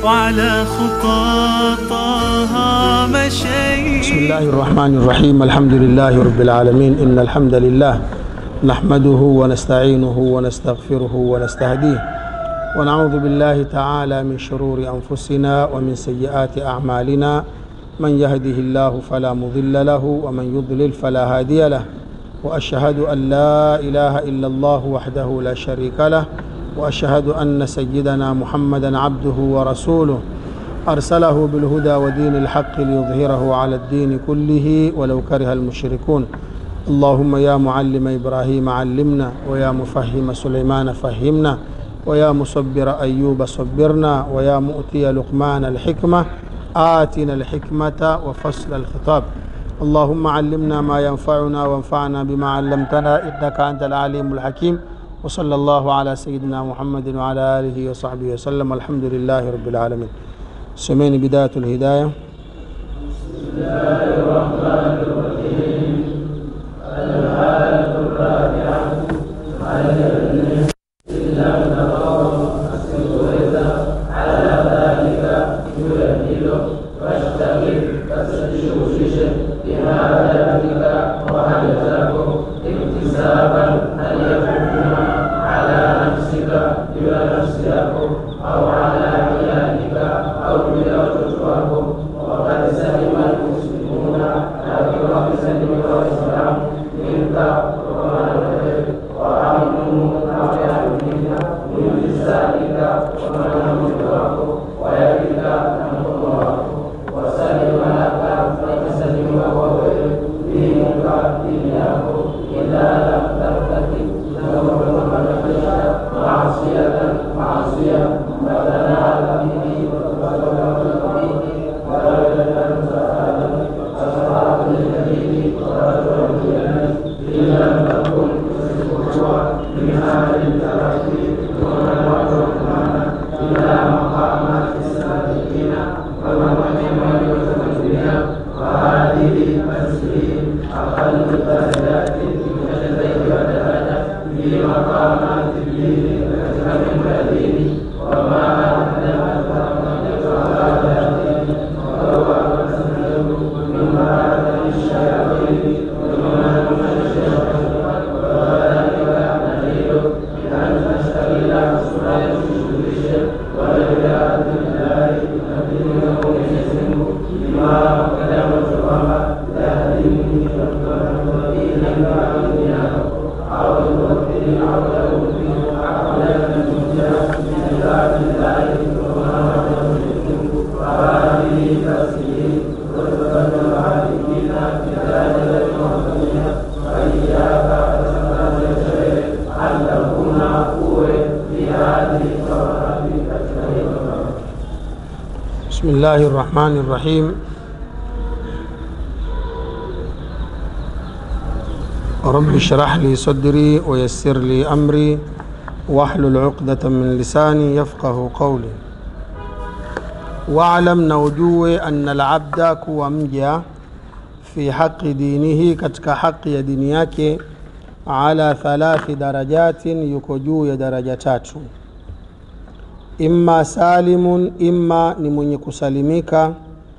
وعلى خطاطها مشيت بسم الله الرحمن الرحيم الحمد لله رب العالمين إن الحمد لله نحمده ونستعينه ونستغفره ونستهديه ونعوذ بالله تعالى من شرور أنفسنا ومن سيئات أعمالنا من يهده الله فلا مضل له ومن يضلل فلا هادي له وأشهد أن لا إله إلا الله وحده لا شريك له وأشهد أن سيدنا محمدا عبده ورسوله أرسله بالهدى ودين الحق ليظهره على الدين كله ولو كره المشركون اللهم يا معلم إبراهيم علمنا ويا مفهم سليمان فهمنا ويا مصبر أيوب صبرنا ويا مؤتي لقمان الحكمة آتنا الحكمة وفصل الخطاب اللهم علمنا ما ينفعنا وانفعنا بما علمتنا إنك أنت العليم الحكيم وصلى الله على سيدنا محمد وعلى آله وصحبه وسلم الحمد لله رب العالمين سمين بداية الهداية بسم الله الرحمن الرحيم رب اشرح لي صدري ويسر لي أمري واحلل عقدة من لساني يفقه قولي واعلم na ujue anna alabda kuwa mja fi haqi dinihi katika haqi ya dini yake ala thalathi darajatin yuko juu ya daraja tatu imma salimun imma ni mwenye kusalimika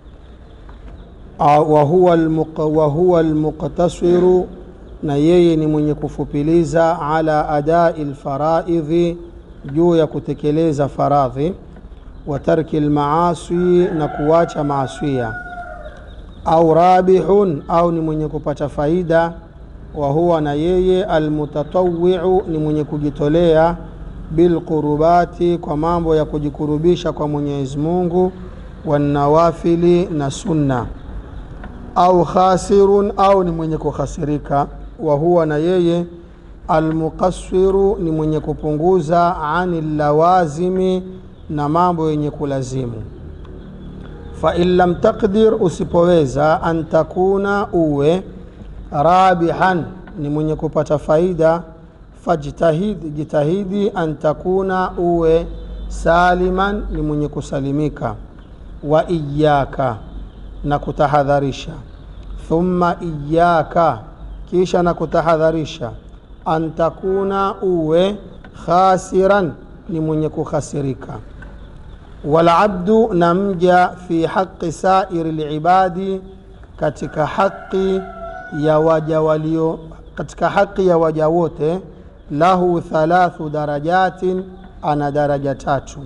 wa huwa almuqtasiru na yeye ni mwenye kufupiliza ala adai lfaraidhi juu ya kutekeleza faradhi wa tarki lmaasi na kuwacha maasia au rabihun au ni mwenye kupata faida wa huwa na yeye almutatawiu ni mwenye kujitolea bilqurubati kwa mambo ya kujikurubisha kwa mwenyezi mungu wanawafili na sunna au khasirun au ni mwenye kukhasirika wa huwa na yeye almuqasiru ni mwenye kupunguza ani lawazimi na mambo yenye kulazimu fain lam taqdir usipoweza an takuna uwe rabihan ni mwenye kupata faida fajtahid jitahidi an takuna uwe saliman ni mwenye kusalimika wa iyaka na kutahadharisha thumma iyaka kisha na kutahadharisha an takuna uwe khasiran ni mwenye kukhasirika walabdu na mja fi haqi sairi libadi katika haqi ya waja walio katika haqi ya waja wote lahu thalathu darajatin ana daraja tatu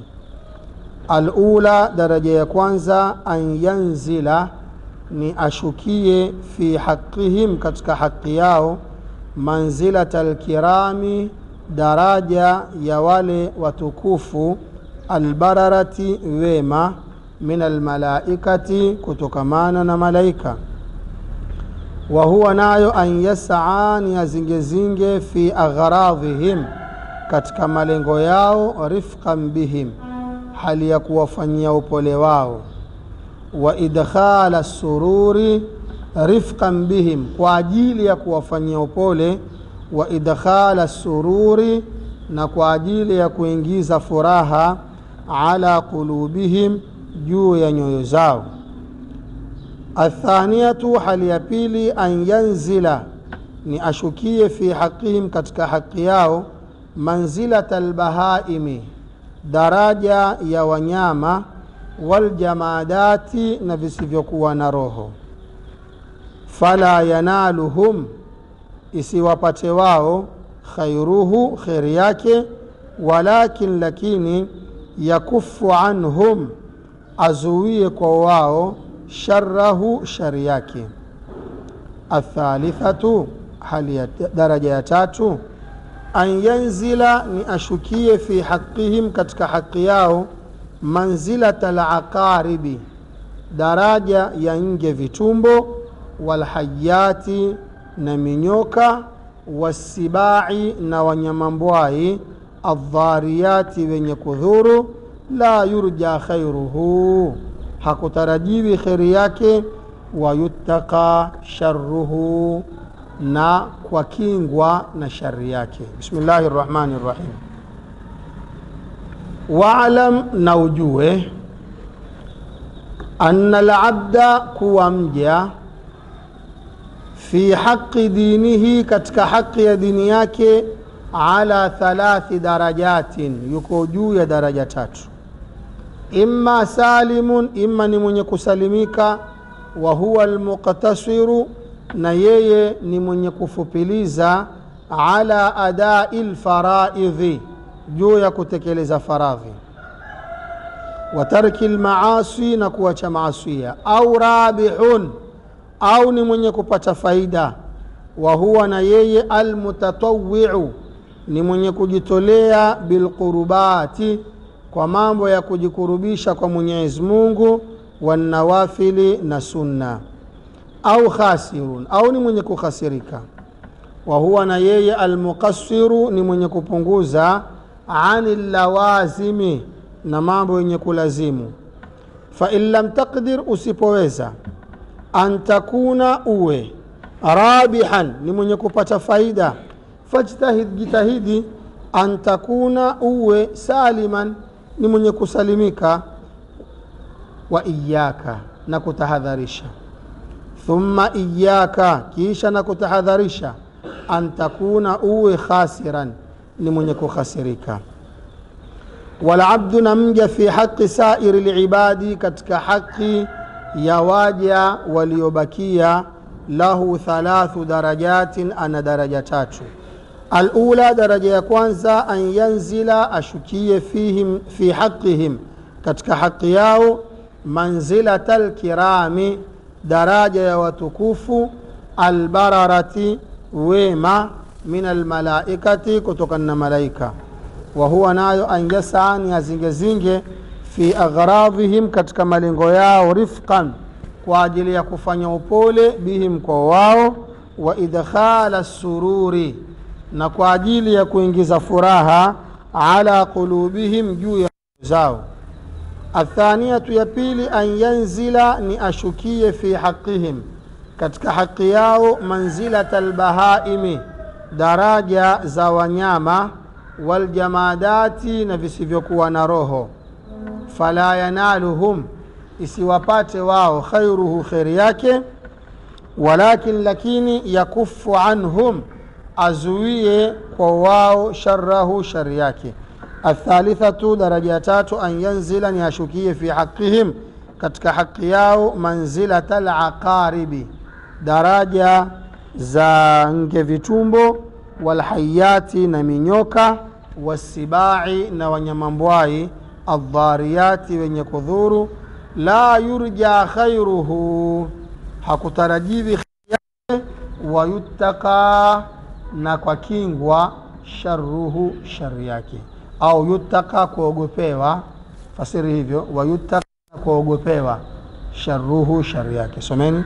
alula daraja ya kwanza an yanzila ni ashukie fi haqihim katika haqi yao manzilata lkirami daraja ya wale watukufu albararati wema min almalaikati kutokamana na malaika wa huwa nayo an yasaa ni azingezinge fi agharadhihim katika malengo yao rifqan bihim hali ya kuwafanyia upole wao wa idkhala sururi rifqan bihim kwa ajili ya kuwafanyia upole wa idkhala sururi na kwa ajili ya kuingiza furaha ala qulubihim juu ya nyoyo zao athaniyatu hali ya pili an yanzila ni ashukie fi haqihim katika haqi yao manzilata albahaimi daraja ya wanyama waljamadati na visivyokuwa na roho fala yanaluhum isiwapate wao khairuhu kheri yake walakin lakini yakufu anhum azuie kwa wao sharahu shari yake athalithatu hali ya daraja ya tatu an yanzila ni ashukie fi haqihim katika haqi yao manzilata laqaribi daraja ya nge vitumbo walhayati na minyoka wasibai na wanyamambwai aldhariyati wenye kudhuru la yurja khairuhu hakutarajiwi kheri yake wayuttaka sharuhu na kwa kingwa na shari yake bismillahi rrahmani rrahim waalam na ujue anna labda kuwa mja fi haqi dinihi katika haqi ya dini yake ala thalathi darajatin yuko juu ya daraja tatu imma salimun imma ni mwenye kusalimika wa huwa almuqtasiru na yeye ni mwenye kufupiliza ala adai lfaraidhi juu ya kutekeleza faradhi wa tarki lmaasi na kuacha maasia au rabihun au ni mwenye kupata faida wa huwa na yeye almutatawiu ni mwenye kujitolea bilqurubati kwa mambo ya kujikurubisha kwa mwenyezi mungu wanawafili na sunna au khasirun au ni mwenye kukhasirika wa huwa na yeye almuqasiru ni mwenye kupunguza ani lawazimi na mambo yenye kulazimu fain lam taqdir usipoweza an takuna uwe rabihan ni mwenye kupata faida fajtahid jitahidi an takuna uwe saliman ni mwenye kusalimika wa iyaka na kutahadharisha thumma iyaka kisha na kutahadharisha an takuna uwe khasiran ni mwenye kukhasirika walabdu na mja fi haqi sairi libadi katika haqi ya waja waliobakia lahu thalathu darajatin ana daraja tatu alula daraja ya kwanza an yanzila ashukie fihim fi haqihim katika haqi yao manzilata lkirami daraja ya watukufu albararati wema min almalaikati kutokana na malaika wa huwa nayo an yasaa ni azingezinge fi aghradhihim katika malengo yao rifqan kwa ajili ya kufanya upole bihim kwa wao wa idkhala sururi na kwa ajili ya kuingiza furaha ala qulubihim juu ya zao athaniyatu ya pili an yanzila ni ashukie fi haqihim katika haqi yao manzilata lbahaimi daraja za wanyama waljamadati na visivyokuwa na roho fala yanaluhum isiwapate wao khairuhu kheri yake walakin lakini yakufu anhum azuie kwa wao sharahu shari yake athalithatu daraja ya tatu an yanzila ni ashukie fi haqihim katika haki yao manzilata laqaribi daraja za nge vitumbo walhayati na minyoka wasibai na wanyamambwai aldhariyati wenye kudhuru la yurja khairuhu hakutarajiwi yake wayuttaka na kwa kingwa sharuhu shari yake au yuttaka kuogopewa fasiri hivyo wayuttaka kuogopewa sharuhu shari yake someni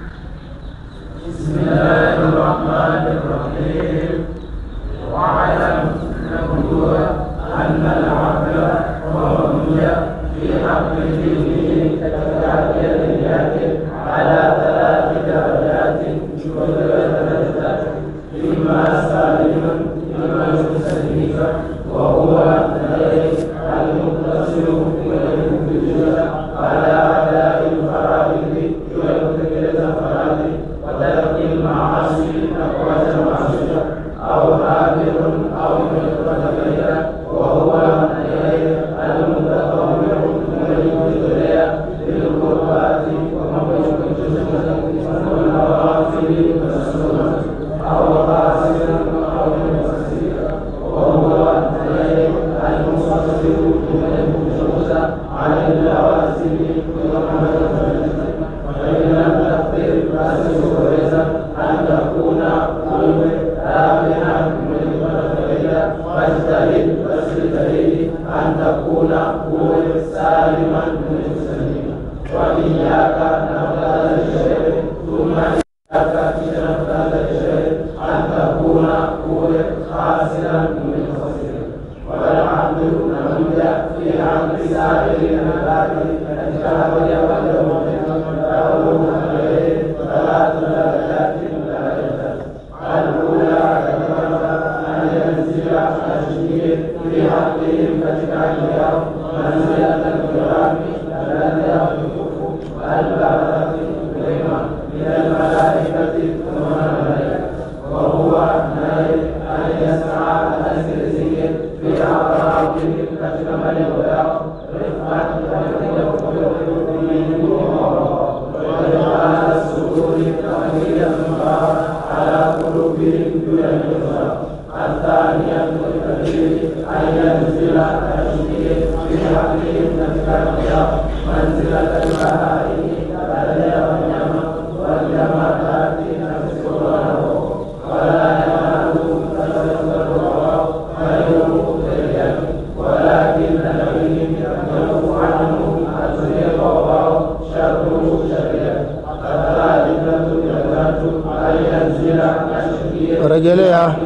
rejelea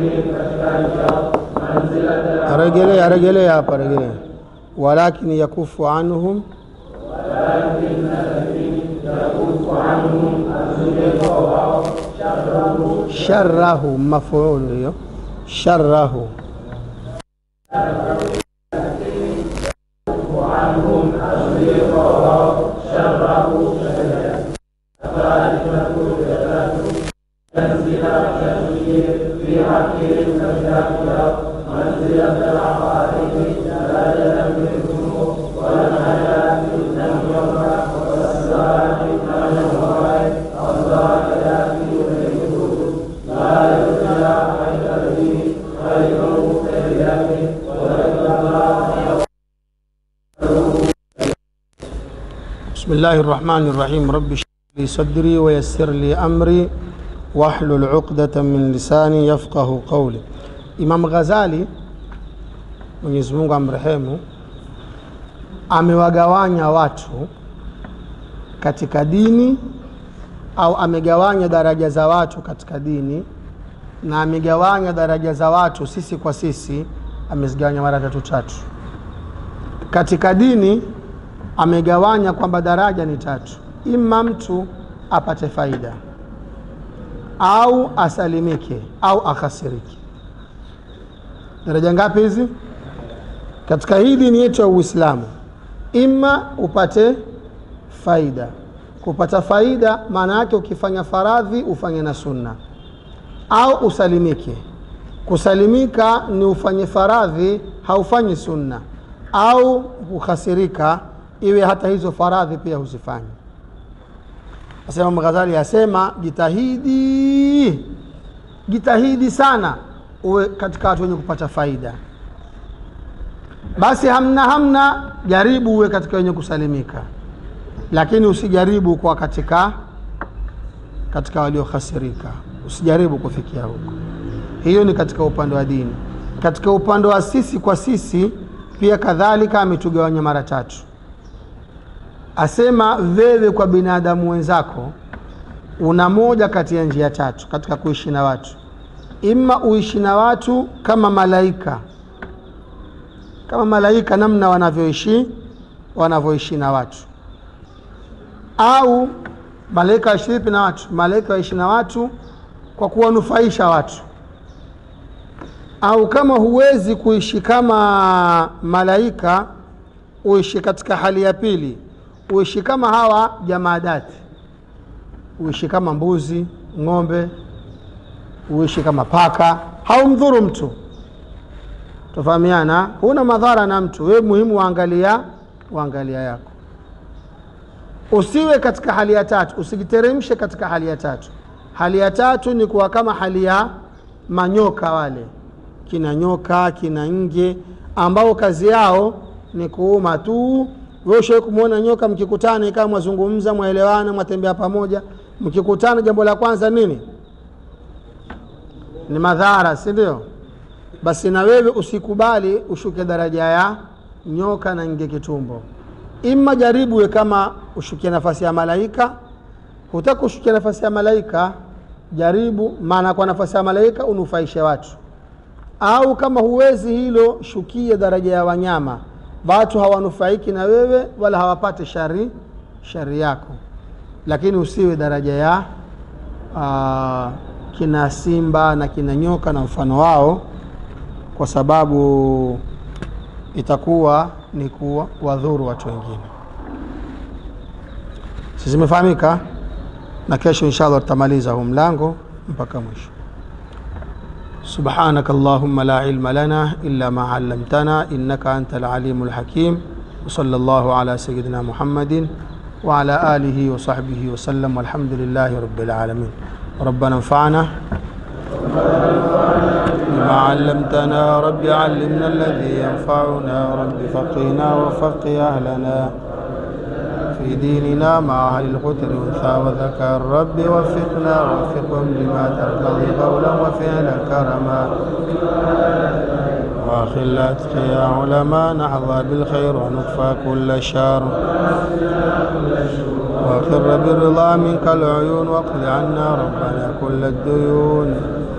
rejelea rejelea hapa rejelea walakin yakufu anhum sharahu mafuulu hiyo sharahu بسم الله الرحمن الرحيم رب اشرح لي صدري ويسر لي أمري واحلل عقدة من lisani yafqahu qawli. Imam Ghazali Mwenyezi Mungu amrehemu, amewagawanya watu katika dini au amegawanya daraja za watu katika dini na amegawanya daraja za watu sisi kwa sisi, amezigawanya mara tatu tatu. Katika dini amegawanya kwamba daraja ni tatu, ima mtu apate faida au asalimike au akhasirike. Daraja ngapi hizi katika hii dini yetu ya Uislamu? Ima upate faida. Kupata faida maana yake ukifanya faradhi ufanye na sunna, au usalimike. Kusalimika ni ufanye faradhi haufanyi sunna, au kukhasirika iwe hata hizo faradhi pia huzifanyi asema mghazali asema jitahidi jitahidi sana uwe katika watu wenye kupata faida basi hamna hamna jaribu uwe katika wenye kusalimika lakini usijaribu kwa katika katika waliokhasirika usijaribu kufikia huko hiyo ni katika upande wa dini katika upande wa sisi kwa sisi pia kadhalika ametugawanya mara tatu asema wewe kwa binadamu wenzako una moja kati ya njia tatu katika kuishi na watu ima uishi na watu kama malaika kama malaika namna wanavyoishi wanavyoishi na watu au malaika waishi vipi na watu malaika waishi na watu kwa kuwanufaisha watu au kama huwezi kuishi kama malaika uishi katika hali ya pili uishi kama hawa jamaadati uishi kama mbuzi ng'ombe uishi kama paka haumdhuru mtu tofahamiana huna madhara na mtu wewe muhimu waangalia waangalia yako usiwe katika hali ya tatu usijiteremshe katika hali ya tatu hali ya tatu ni kuwa kama hali ya manyoka wale kina nyoka kina nge ambao kazi yao ni kuuma tu wewe kumwona nyoka mkikutana ikawa mwazungumza mwaelewana mwatembea pamoja mkikutana jambo la kwanza nini ni madhara si ndio basi na wewe usikubali ushuke daraja ya nyoka na nge kitumbo ima jaribu we kama ushukia nafasi ya malaika hutaka ushukia nafasi ya malaika jaribu maana kwa nafasi ya malaika unufaishe watu au kama huwezi hilo shukie daraja ya wanyama watu hawanufaiki na wewe wala hawapate shari shari yako lakini usiwe daraja ya uh, kina simba na kina nyoka na mfano wao kwa sababu itakuwa ni kuwadhuru watu wengine si zimefahamika na kesho inshallah tutamaliza huu mlango mpaka mwisho سبحانك اللهم لا علم لنا إلا ما علمتنا إنك أنت العليم الحكيم وصلى الله على سيدنا محمد وعلى آله وصحبه وسلم والحمد لله رب العالمين ربنا انفعنا بما علمتنا رب علمنا الذي ينفعنا رب فقهنا وفقه أهلنا في ديننا مع أهل القتل أنثى وذكر رب وفقنا وفقهم لما ترتضي قولا وفعلا كرما واخر الأتقياء علماء نحظى بالخير ونكفى كل شر واخر بالرضا منك العيون واقض عنا ربنا كل الديون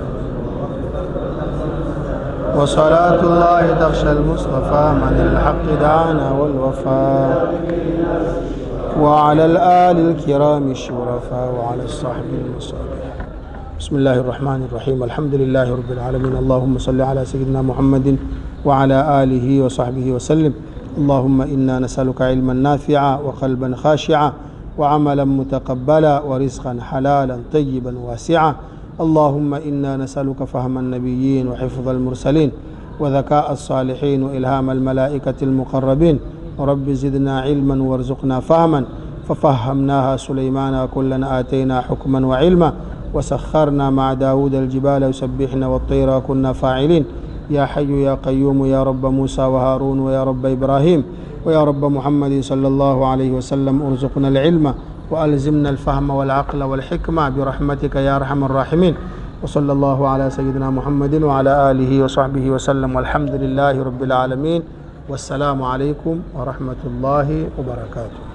وصلاة الله تخشى المصطفى من الحق دعانا والوفاء وعلى الآل الكرام الشرفاء وعلى الصحب المصابيح بسم الله الرحمن الرحيم الحمد لله رب العالمين اللهم صل على سيدنا محمد وعلى آله وصحبه وسلم اللهم إنا نسألك علما نافعا وقلبا خاشعا وعملا متقبلا ورزقا حلالا طيبا واسعا اللهم إنا نسألك فهم النبيين وحفظ المرسلين وذكاء الصالحين وإلهام الملائكة المقربين رب زدنا علما وارزقنا فهما ففهمناها سليمان وكلا آتينا حكما وعلما وسخرنا مع داود الجبال يسبحن والطير وكنا فاعلين يا حي يا قيوم يا رب موسى وهارون ويا رب إبراهيم ويا رب محمد صلى الله عليه وسلم ارزقنا العلم وألزمنا الفهم والعقل والحكمة برحمتك يا أرحم الراحمين وصلى الله على سيدنا محمد وعلى آله وصحبه وسلم والحمد لله رب العالمين والسلام عليكم ورحمة الله وبركاته